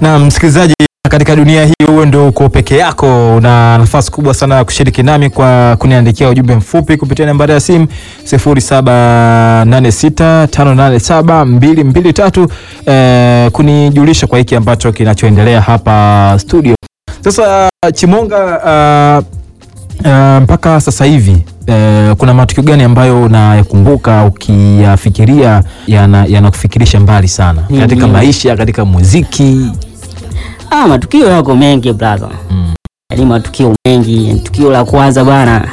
Na msikilizaji, katika dunia hii wewe ndio uko peke yako, una nafasi kubwa sana ya kushiriki nami kwa kuniandikia ujumbe mfupi kupitia nambari ya simu 0786587223 eh, kunijulisha kwa hiki ambacho kinachoendelea hapa studio. Sasa Chimonga, uh, uh, mpaka sasa hivi uh, kuna matukio gani ambayo unayakumbuka ukiyafikiria yana- yanakufikirisha mbali sana katika Mhm. maisha, katika muziki? Ah, matukio yako mengi brother. Mm. Yaani matukio mengi. Tukio la kwanza bwana.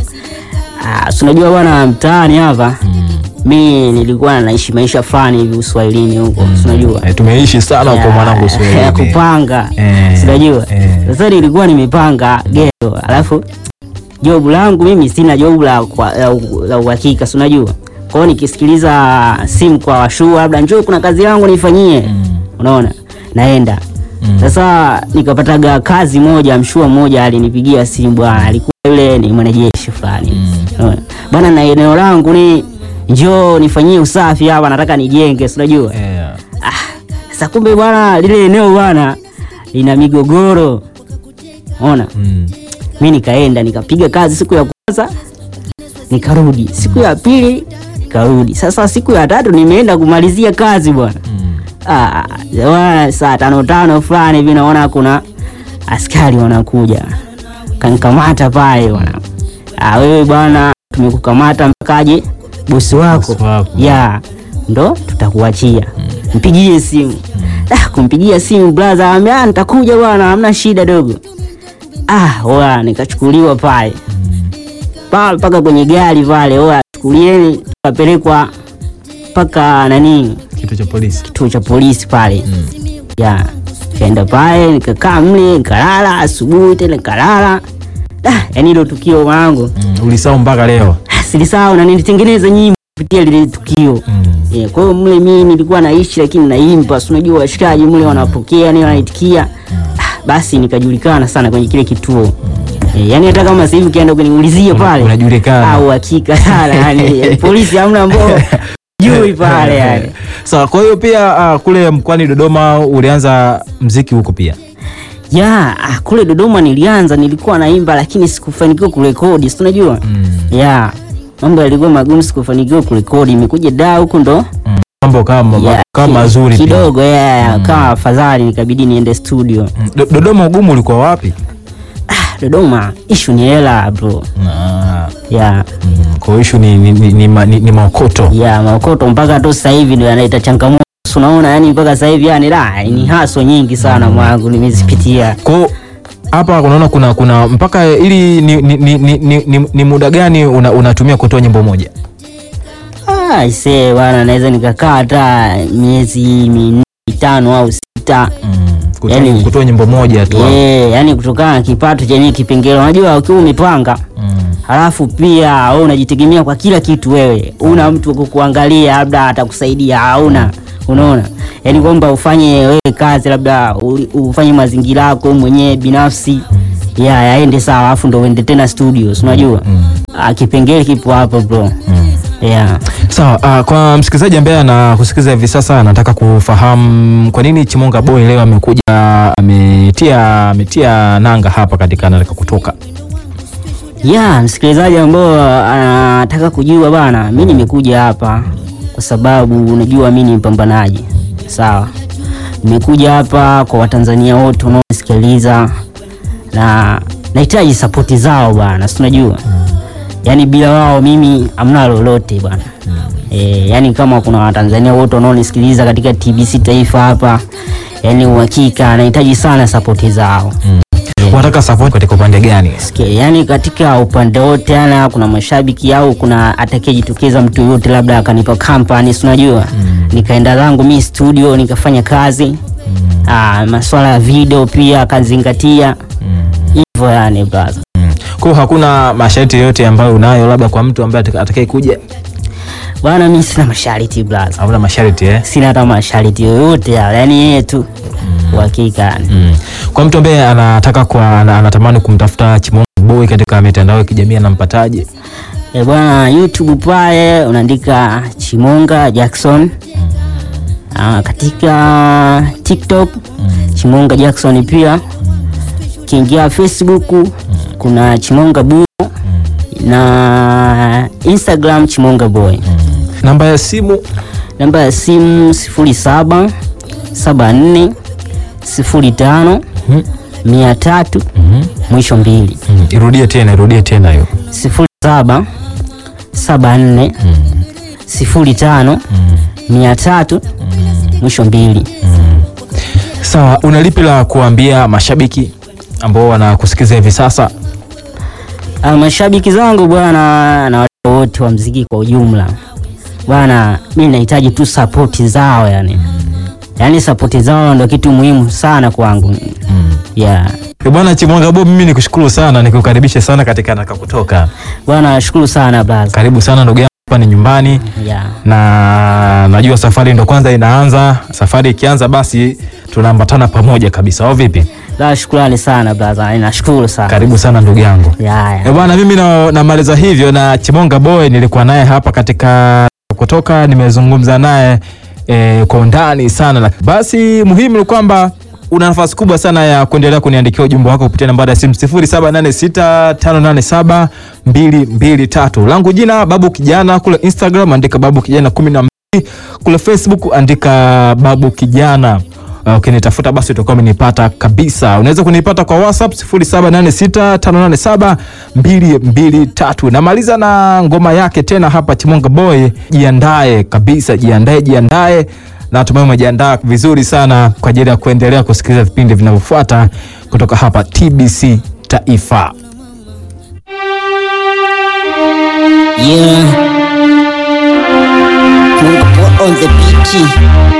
Ah, si unajua bwana mtaani hapa. Mm. Mi nilikuwa naishi maisha fulani hivi uswahilini huko. Si unajua? Eh, tumeishi sana huko Ya- mwanangu ya Swahili. kupanga. Eh, Si unajua? eh. Sasa nilikuwa nimepanga ghetto. Alafu jobu langu mimi sina jobu la kwa- la u- la uhakika, si unajua? Kwa hiyo nikisikiliza simu kwa washua labda njoo kuna kazi yangu nifanyie. Mm. Unaona? Naenda. Mm. Sasa nikapataga kazi moja, mshua mmoja alinipigia simu bwana, alikuwa yule ni mwanajeshi fulani. Unaona? Bwana, na eneo langu ni njoo nifanyie usafi hapa, nataka nijenge, si unajua? Eh, Sasa kumbe bwana, lile eneo bwana lina migogoro. Unaona? mm. Mi nikaenda nikapiga kazi siku ya kwanza nikarudi, siku ya pili nikarudi. Sasa siku ya tatu nimeenda kumalizia kazi bwana. Mm. Ah, bwana, saa tano tano fulani hivi naona kuna askari wanakuja kanikamata pale bwana. Ah, wewe bwana, tumekukamata mpakaje bosi wako? Bosi wako. Ya, ndo tutakuachia. Mpigie simu. Ah, kumpigia simu brother, ambia "Ah, nitakuja bwana, hamna shida dogo. Ah, oa nikachukuliwa pale pale mpaka kwenye gari pale, oa chukulieni, tukapelekwa mpaka nani Kitu cha polisi. kituo cha polisi pale Mm. ya kaenda pale nikakaa mle nikalala, asubuhi tena nikalala. Ah, yani hilo tukio mwanangu Mm. Ulisahau mpaka leo. ah, silisahau na nilitengeneza nyimbo kupitia lile tukio Mm. yeah, kwa hiyo mle mimi nilikuwa naishi lakini naimba, si unajua washikaji mle wanapokea ni wanaitikia ah, basi nikajulikana sana kwenye kile kituo Eh, yani hata kama sasa hivi ukienda kuniulizia Una- pale unajulikana. au hakika sana yani polisi hamna ambao jui pale yani Sawa, kwa hiyo pia ah, kule mkoani Dodoma ulianza mziki huko pia. ya ah, kule Dodoma nilianza, nilikuwa naimba lakini sikufanikiwa kurekodi, si unajua Mm. ya mambo yalikuwa magumu, sikufanikiwa kurekodi. Imekuja da huku ndo Mm. Mambo kama ya, kama ki- mazuri pia. kidogo ya, kama afadhali, nikabidi niende studio. Mm. Do- Dodoma ugumu ulikuwa wapi? Ah, Dodoma ishu ni hela bro, Ah. ya Mm. Kwa hiyo issue ni, ni, ni, ni, ma- ni, ni maokoto. ya maokoto mpaka tu sasa hivi ndio yanaita changamoto, si unaona yani, mpaka sasa hivi yani la ni haso nyingi sana mwangu nimezipitia. Kwa hiyo hapa unaona kuna kuna mpaka ili ni, ni, ni, ni, ni, ni, ni muda gani una, unatumia kutoa nyimbo moja? Ah, ise bwana, naweza nikakaa hata miezi minne mitano au sita Mm. Kutoa, Yani- kutoa nyimbo moja tu. Eh, yani kutokana na kipato chenye kipengele, unajua ukiwa umepanga Mm. halafu pia wewe unajitegemea kwa kila kitu, wewe una mtu wa kukuangalia labda atakusaidia, hauna unaona, yani kwamba ufanye wewe kazi labda u- ufanye mazingira yako mwenyewe binafsi ya yaende sawa, alafu ndo uende tena studio, si unajua ah, kipengele kipo hapo bro. Yeah. Sawa, ah, kwa msikilizaji ambaye anakusikiliza hivi sasa anataka kufahamu kwa nini Chimonga Boy leo amekuja ametia ametia nanga hapa katika anataka kutoka. ya msikilizaji ambao anataka kujua bana, mi nimekuja hapa kwa sababu unajua mi ni mpambanaji sawa. Nimekuja hapa kwa Watanzania wote wanaosikiliza na nahitaji sapoti zao bana, si unajua yani bila wao mimi amna lolote bwana. E, yani kama kuna Watanzania wote wanaonisikiliza katika TBC Taifa hapa, yani uhakika nahitaji sana sapoti zao. Unataka support katika upande gani? Sikia, yani katika upande wote ana kuna mashabiki au kuna atakayejitokeza mtu yoyote labda akanipa company, si unajua nikaenda zangu mi studio nikafanya kazi ah, masuala ya video pia akazingatia hivyo yani brother. Kwa hiyo hakuna masharti yoyote ambayo unayo labda kwa mtu ambaye ataka- atakaye kuja? Bwana mi sina masharti brother, Hakuna masharti eh? sina hata masharti yoyote yale, yani yeye tu uhakika yani. Mm. Kwa mtu ambaye anataka kwa ana- anatamani kumtafuta Chimonga Boy katika mitandao ya kijamii anampataje? E bwana, YouTube pale unaandika Chimonga Jackson. Ah, katika TikTok Chimonga Jackson pia. Kiingia Facebook kuna Chimonga Buyo na Instagram Chimonga Boy. Namba ya simu Namba ya simu 07 74 05 300 mwisho mbili. mm. irudie tena, irudie tena hiyo. 07 74 05 300 mwisho mbili. Sawa, una lipi la kuambia mashabiki ambao wanakusikiza hivi sasa? Ah, mashabiki zangu bwana na watu wote wa mziki kwa ujumla bwana, mi nahitaji tu sapoti zao yani, yaani sapoti zao ndio kitu muhimu sana kwangu yeah. Eh, Bwana Chimwanga Bob, mimi nikushukuru sana, nikukaribishe sana katika Nataka Kutoka. Bwana nashukuru sana blaza Karibu sana ndugu yangu, hapa ni nyumbani yeah. na najua safari ndo kwanza inaanza. Safari ikianza, basi tunaambatana pamoja kabisa, au vipi? La, shukrani sana blaza, nashukuru sana Karibu sana ndugu yangu. yeah, Eh, yeah. bwana mimi na- namaliza hivyo na Chimonga Boy, nilikuwa naye hapa katika kutoka, nimezungumza naye eh, kwa undani sana. Lak- Basi muhimu ni kwamba una nafasi kubwa sana ya kuendelea kuniandikia ujumbe wako kupitia nambari ya simu 0786585223. Langu jina Babu Kijana, kule Instagram andika Babu Kijana 12, kule Facebook andika Babu Kijana. Uh, ukinitafuta basi utakuwa umenipata kabisa. Unaweza kunipata kwa WhatsApp 0786587223. Namaliza na ngoma yake tena hapa Chimonga Boy, jiandae kabisa, jiandae, jiandae. Natumai umejiandaa vizuri sana kwa ajili ya kuendelea kusikiliza vipindi vinavyofuata kutoka hapa TBC Taifa. Yeah. Mungu on the beat.